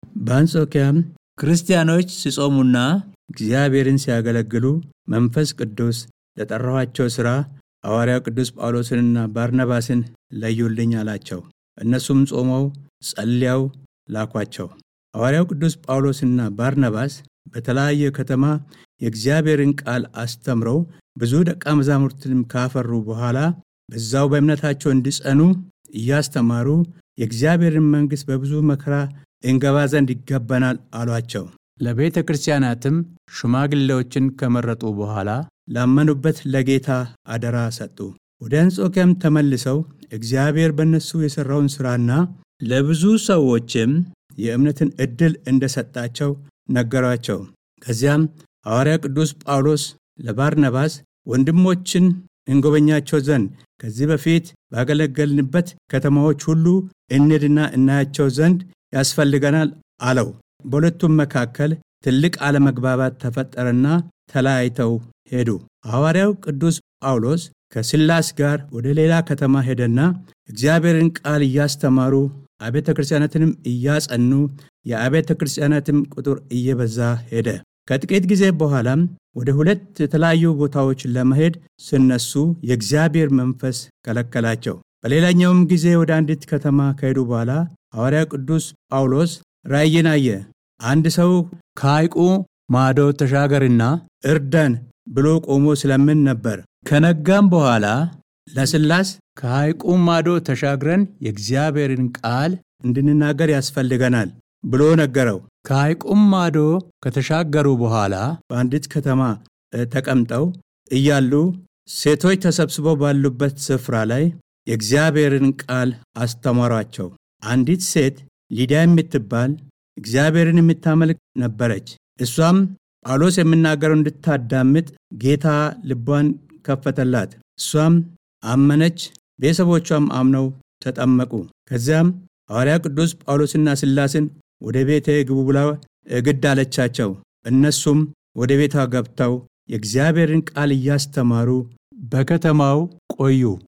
በአንጾኪያም ክርስቲያኖች ሲጾሙና እግዚአብሔርን ሲያገለግሉ መንፈስ ቅዱስ ለጠራኋቸው ሥራ ሐዋርያው ቅዱስ ጳውሎስንና ባርናባስን ለዩልኝ አላቸው። እነሱም ጾመው ጸልያው ላኳቸው። ሐዋርያው ቅዱስ ጳውሎስና ባርናባስ በተለያየ ከተማ የእግዚአብሔርን ቃል አስተምረው ብዙ ደቀ መዛሙርትንም ካፈሩ በኋላ በዛው በእምነታቸው እንዲጸኑ እያስተማሩ የእግዚአብሔርን መንግሥት በብዙ መከራ እንገባ ዘንድ ይገባናል አሏቸው። ለቤተ ክርስቲያናትም ሽማግሌዎችን ከመረጡ በኋላ ላመኑበት ለጌታ አደራ ሰጡ። ወደ አንጾኪያም ተመልሰው እግዚአብሔር በእነሱ የሠራውን ሥራና ለብዙ ሰዎችም የእምነትን ዕድል እንደሰጣቸው ነገሯቸው። ከዚያም ሐዋርያ ቅዱስ ጳውሎስ ለባርናባስ ወንድሞችን እንጎበኛቸው ዘንድ ከዚህ በፊት ባገለገልንበት ከተማዎች ሁሉ እንድና እናያቸው ዘንድ ያስፈልገናል አለው። በሁለቱም መካከል ትልቅ አለመግባባት ተፈጠረና ተለያይተው ሄዱ። ሐዋርያው ቅዱስ ጳውሎስ ከሲላስ ጋር ወደ ሌላ ከተማ ሄደና እግዚአብሔርን ቃል እያስተማሩ አብያተ ክርስቲያናትንም እያጸኑ የአብያተ ክርስቲያናትም ቁጥር እየበዛ ሄደ። ከጥቂት ጊዜ በኋላም ወደ ሁለት የተለያዩ ቦታዎች ለመሄድ ሲነሱ የእግዚአብሔር መንፈስ ከለከላቸው። በሌላኛውም ጊዜ ወደ አንዲት ከተማ ከሄዱ በኋላ ሐዋርያ ቅዱስ ጳውሎስ ራእይን አየ። አንድ ሰው ከሐይቁ ማዶ ተሻገርና እርዳን ብሎ ቆሞ ስለምን ነበር። ከነጋም በኋላ ለስላስ ከሐይቁ ማዶ ተሻግረን የእግዚአብሔርን ቃል እንድንናገር ያስፈልገናል ብሎ ነገረው። ከሐይቁም ማዶ ከተሻገሩ በኋላ በአንዲት ከተማ ተቀምጠው እያሉ ሴቶች ተሰብስበው ባሉበት ስፍራ ላይ የእግዚአብሔርን ቃል አስተማሯቸው። አንዲት ሴት ሊዲያ የምትባል እግዚአብሔርን የምታመልክ ነበረች። እሷም ጳውሎስ የሚናገረው እንድታዳምጥ ጌታ ልቧን ከፈተላት። እሷም አመነች፣ ቤተሰቦቿም አምነው ተጠመቁ። ከዚያም ሐዋርያ ቅዱስ ጳውሎስና ሲላስን ወደ ቤቴ ግቡ ብላ ግድ አለቻቸው። እነሱም ወደ ቤቷ ገብተው የእግዚአብሔርን ቃል እያስተማሩ በከተማው ቆዩ።